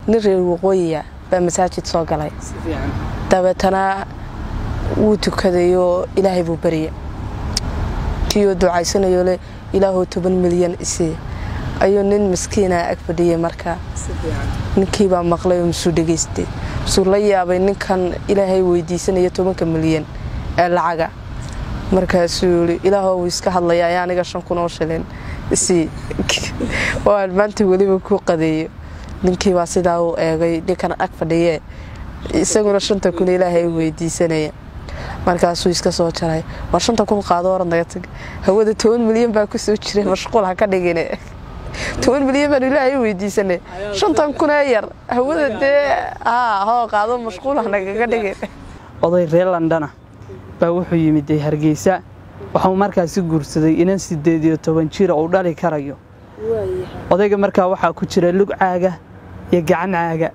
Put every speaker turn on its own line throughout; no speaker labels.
nin reer waqooyiya baa masaajid soo galay dabeetana wuu tukadayoo ilaahay buu barya kiioo ducaysanayo le ilaahoo toban milyan isii ayuu nin miskiina ag fadhiyay markaa ninkiibaa maqlay oo musuu dhegaystay musuu la yaabay ninkan ilaahay weydiisanaya tobanka milyan ee lacaga markaasuu yii ilaahoo wuu iska hadlaya ayaa aniga shan kun oo shilin isii oo aan maanta weliba ku qadeeyo ninkiibaa sidaa uu eegay ninkan ag fadhiyee isaguna shanta kun ilaahay weydiisanaya markaasuu iska soo jaray war shanta kun qaado orad naga tag hawada toban milyan baa ku soo jira mashquul ha ka dhigine toban milyan baan ilaahay weydiisanay shantan kunee yar hawada dee haa hoo qaado mashquul ha nagaga dhigin
oday reer londona baa wuxuu yimid hargeysa waxuu markaasi guursaday inan sideed iyo toban jira uu dhali karayo odayga markaa waxaa ku jira lug caaga iyo gacan caaga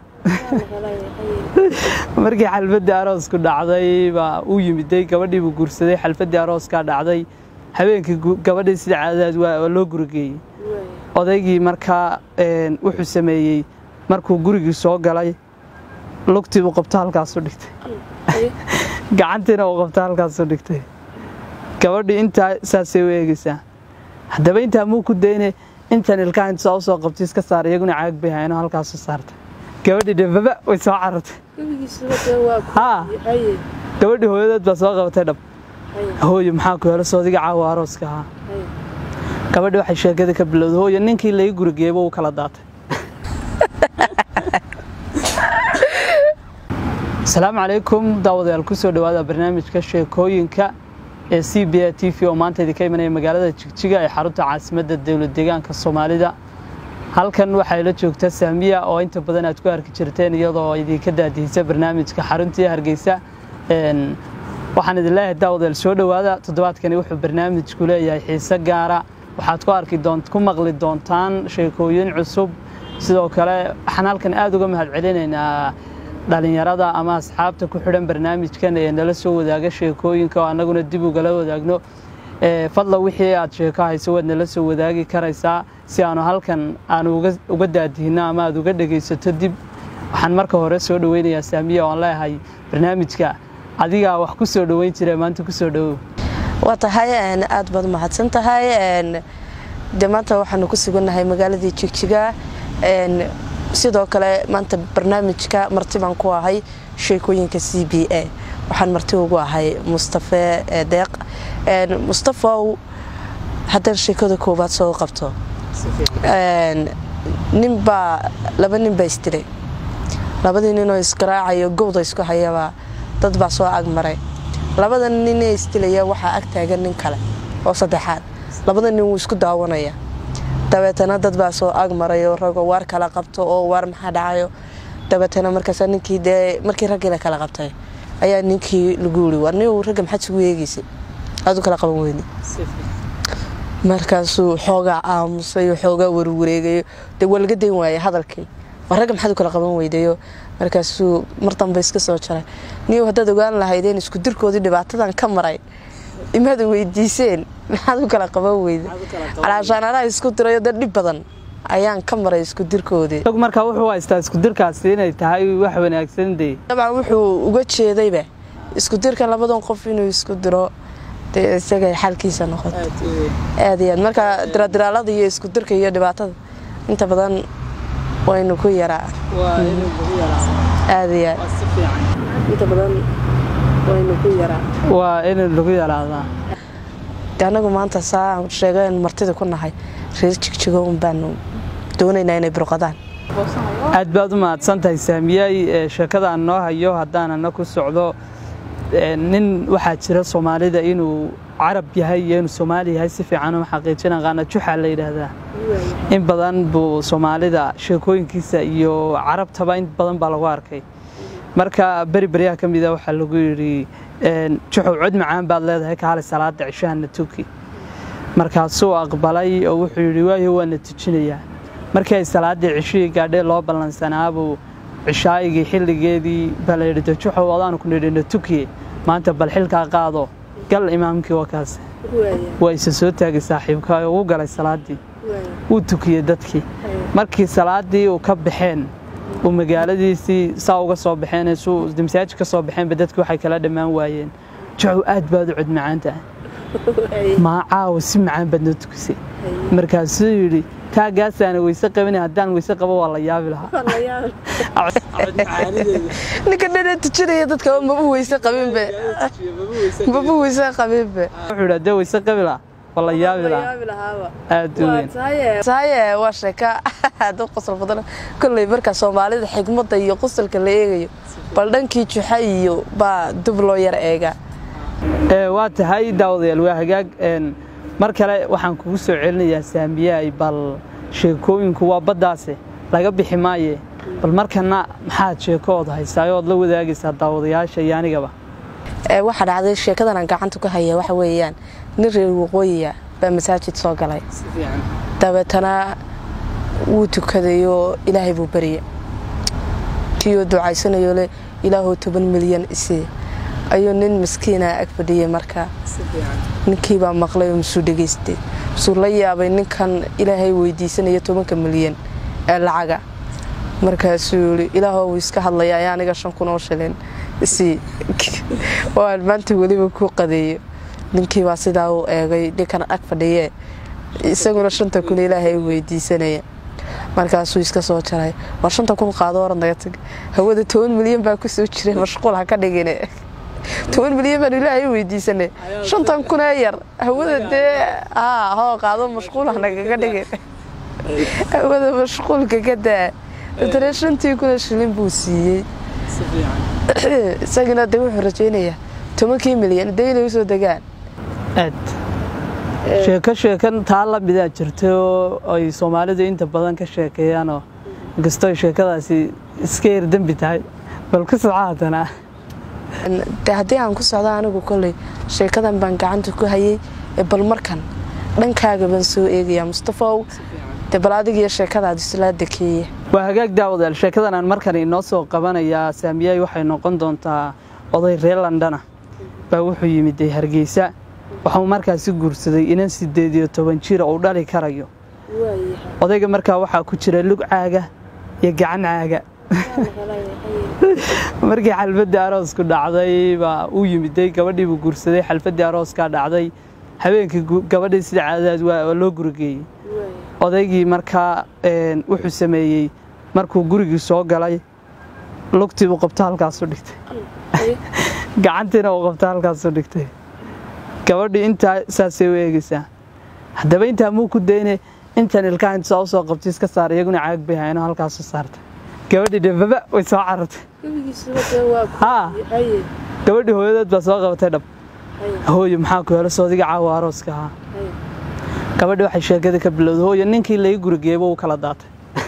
markii xalfadii aroosku dhacday baa uu yimiday gabadhiibuu guursaday xalfadii arooskaa dhacday habeenkii gabadhii sida caadadaad waa loo gurigeeyey odaygii markaa wuxuu sameeyey markuu gurigii soo galay lugtiibuu qabto halkaasu dhigtay gacantiina uu qabto halkaasu dhigtay gabadhii intaa saasay u eegaysaa haddaba intaa muu ku dayne intan ilkaha intusaa usoo qabtay iska saar iyaguna caag bay hayno halkaasu saartay gabadhii dhebaba way soo carartay gabadhii hooyadeed baa soo qabatay dhab hooyo maxaa ku helo soodiga caawa arooska ahaa gabadhii waxay sheekada ka bilowday hooyo ninkii laga gurigeeyba uu kala daatay asalaamu calaykum daawadayaal ku soo dhowaada barnaamijka sheekooyinka ee c b a t v oo maanta idinka imanaya magaalada jigjiga ee xarunta caasimadda dowlad deegaanka soomaalida halkan waxaa ila joogta saamiya oo inta badan aad ku arki jirteen iyadoo idinka daadihisa barnaamijka xaruntii hargeysa waxaan idin leeyahay daawadayaal soo dhowaada toddobaadkani wuxuu barnaamijku leeyahay xiise gaara waxaad ku arki ku maqli doontaan sheekooyin cusub sidoo kale waxaan halkan aad uga mahad celinaynaa dhalinyarada ama asxaabta ku xidhan barnaamijkan ee nala soo wadaaga sheekooyinka oo annaguna dib ugala wadaagno fadla wixii aad sheeko hayso waad nala soo wadaagi karaysaa si aanu halkan aanu uga daadihino ama aad uga dhegaysato dib waxaan marka hore soo dhoweynayaa saamiya oan leeyahay barnaamijka adigaa wax ku soo dhoweyn jira maanta ku soo dhowow
waa tahay aad baad mahadsan tahay de maanta waxaanu ku sugannahay magaaladii jigjiga sidoo kale maanta barnaamijka marti baan ku ahay sheekooyinka c b a waxaan marti ugu ahay mustafe deeq mustafow haddaan sheekada koowaad soo qabto ninbaa laba nin baa isdilay labadii ninoo isgaraacayo gowda isku hayabaa dad baa soo agmaray labada ninee isdilaya waxaa ag taagan nin kale oo saddexaad labada nin wuu isku daawanaya dabeetana dad baa soo agmaray oo ragoo waar kala qabto oo waar maxaa dhacayo dabeetana markaas ninkii dee markii raggii la kala qabtay ayaa ninkii lagu yiri war nin ragga maxaad isugu eegaysay aad u kala qaban weyni markaasuu xoogaa aamusay oo xoogaa warwareegayo dee waa laga dayn waayay hadalkii war ragga maxaad u kala qaban weydayo markaasuu mar dambe iska soo jaray niyow haddaad ogaan lahaydeen isku dirkoodii dhibaatadan ka maray imaad weydiiseen maxaad u kala qaban weyda calaashaan anaa isku dirayo dee dhib badan ayaan ka maray isku dirkoodii
markaa wuxuu haystaa iskudirkaasi inay tahay wax wanaagsan dee
dabcan wuxuu uga jeedayba isku dirkan labadan qof inuu isku diro dee isagay xalkiisa noqoto aad iyo aad marka diradiraalada iyo isku dirka iyo dhibaatada inta badan waynu ku yaraa aad iyo aad inta badan waynu ku yaraa
waa in lagu yaraadaa
de anagu maanta saa sheegeen martida ku nahay reer jigjigoon baanu doonaynaa inay burqadaan
aad baad u mahadsan tahay saamiyay sheekadaan noo hayo haddaan ana ku socdo nin waxaa jira soomaalida inuu carab yahay iyo inuu soomaali yahay si fiican u xaqiijin aqaana juxaa la yidhaahdaa in badan buu soomaalida sheekooyinkiisa iyo carabtaba in badan baa lagu arkay marka beri beryaha ka mida waxaa lagu yidhi juxow cod macaan baad leedahay kaali salaada cishahana tuki markaasuu aqbalay oo wuxuu yidhi waayo waana tujinayaa markii ay salaaddii cishihii gaadhee loo ballansanaabuu cishaayigii xilligeedii baa la yidhi juxow adaanu ku nidhina tukiye maanta bal xilkaa qaado gal imaamkii wakaas waa isa soo taagay saaxiibka oo u galay salaaddii wuu tukiyey dadkii markii salaaddii uu ka baxeen uu magaaladiisii saa uga soo baxeen suu masaajid ka soo baxeenba dadki waxay kala dhammaan waayeen jacow aad baad u cod macaan tahay maa caawa si macaan baad noo tukisay markaasuu yidhi taagaasaana weyse qabin haddaan weyse qabo waa la yaabi lahaa
ninka dhana tujinaya dadka maba weyse qabinbe maba weyse qabinbe
wuxuu yidhi haddee weyse qabi lahaa waa la yaabi lahaa aad u weyn
sahaye waa sheeka aad u qosol badan kolley marka soomaalida xigmadda iyo qosolka la eegayo bal dhankii juxa iyo baa dub loo yar eegaa
waa tahay daawadayaal waa hagaag mar kale waxaan kugu soo celinayaa saamiyahay bal sheekooyinku waa baddaase laga bixi maaye bal markana maxaad sheekoood haysaayo ood la wadaagaysaa daawadayaasha iyo anigaba
waxaa dhacday sheekadan aan gacanta ku haya waxa weeyaan nin reer waqooyiya baa masaajid soo galay dabeetana wuu tukadayoo ilaahay buu barya kiioo ducaysanayo le ilaahuu toban milyan isii ayuu nin maskiina ag fadhiyay markaa ninkiibaa maqlay oo musuu dhegaystay musuu la yaabay ninkan ilaahay weydiisanaya tobanka milyan ee lacaga markaasuu yii ilaahoo wuu iska hadlaya ayaa aniga shan kun oo shilin isii oo aan maanta weliba ku qadeeyo ninkiibaa sidaa uu eegay ninkan ag fadhiyee isaguna shanta kun ilaahay weydiisanaya markaasuu iska soo jaray war shanta kun qaado oran naga tag hawada toban milyan baa kusoo jira mashquul ha ka dhigine toban milyan baan ilaahay weydiisanay shantan kunee yar hawada dee haa hoo qaado mashquul ha nagaga dhigin hawada mashquulka ka daa dadana shantii kuna shilin buu siiyey isagina de wuxuu rajaynayaa tobankii milyan dee inay usoo degaan
aad sheeko sheekan taa la midaa jirta oo ay soomaalidu inta badan ka sheekeeyaanoo inkastoo sheekadaasi iska yar dembi tahay bal ku soco haddana
de haddii aan ku socdo anigu kolley sheekadan baan gacanta ku hayay bal markan dhankaaga baan soo eegayaa mustafaow de bal adigiyo sheekadaad islaa dekeeye
waa hagaag daawadayaal sheekadan aan markan inoo soo qabanayaa saamiyahay waxay noqon doontaa oday reer landana baa wuxuu yimid dee hargeysa waxuu markaasi guursaday inan sideed iyo toban jira uu dhali karayo odayga markaa waxaa ku jira lug caaga iyo gacan caaga markii xalfaddii aroosku dhacday baa uu yimiday gabadhiibuu guursaday xalfaddii arooskaa dhacday habeenkii gabadhii sida caadadaad waa loo gurigeeyey odaygii markaa wuxuu sameeyey markuu gurigii soo galay lugtiibuu qabto halkaasu dhigtay gacantiina uu qabto halkaasu dhigtay gabadhii intaa saasay u eegaysaa haddaba intaa muu ku dayne intan ilkaha intu saa u soo qabtay iska saar iyaguna caag bay hayno halkaasu saartay gabadhii dhebaba way soo carartay haa gabadhii hooyadeed baa soo qabatay dhab hooyo maxaa ku helo soodiga caawa arooska ahaa gabadhii waxay sheekada ka bilowday hooyo ninkii laga gurigeeyba uu kala daatay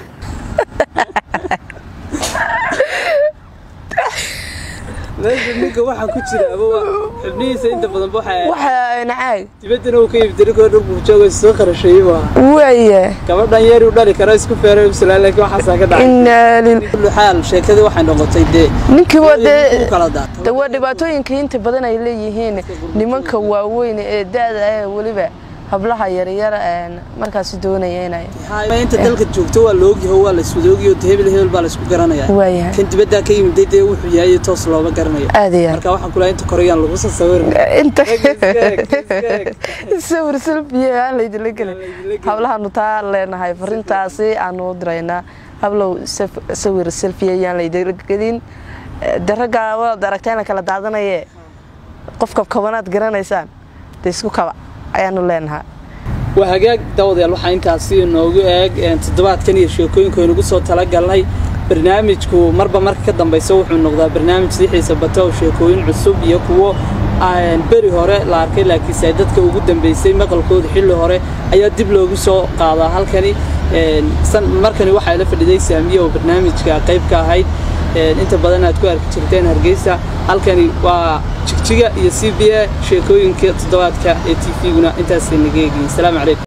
meesha ninka waxaa ku jira xubnihiisa inta badan
waxaana caag
dibaddana uu ka yimid ninkoo dhan buu joogo soo qarasheeyey waa
waaya
gabadhan yeeri u dhali kara isku feeray ubsalaa laakiin waxaasaa ka dhacay
inaa lil
kullu xaal sheekadii waxay noqotay dee
ninkii waa dee
u kala daatay
de waa dhibaatooyinka inta badan ay leeyihiin nimanka waaweyn ee da-da ah weliba hablaha yaryar markaasi doonaya inay
inta dalka joogto waa la ogyaho waa la iswadoogiyo hebel hebel baa la isku garanaya
waayahay
kan dibaddaa ka yimiday dee wuxuu yahay toos looga garanayo
aad iyo aad
marka waxaan kulahay inta koreyaan lagu soo sawirin
inta
Iska eg.
sawir selfiye aan laydinla gelin hablahaanu taa leenahay farintaasi aanu u diraynaa hablow saf- sawir selfiye ayaan laydinla gelin de raggaa waad aragtaa in la kala daadanaye qofka kabanaad garanaysaan de isku kaba ayaanu leenahay
waa hagaag daawadayaal waxaa intaasi noogu eeg een, toddobaadkan iyo sheekooyinka aynugu soo talagalnay barnaamijku marba marka ka dambaysa wuxuu noqdaa barnaamij si xiisa bata oo sheekooyin cusub iyo kuwo aan beri hore la arkay laakiinse ay dadka ugu dambeysay maqalkooda xilli hore ayaa dib loogu soo qaadaa halkani een, san- markani waxaa la fadhiday saamiye oo barnaamijka qayb ka ahayd een, inta badan aad ku arki jirteen hargeysa halkani waa jigjiga iyo c b a sheekooyinka toddobaadka ee t v-guna intaasay naga eegin asalaamu calaykum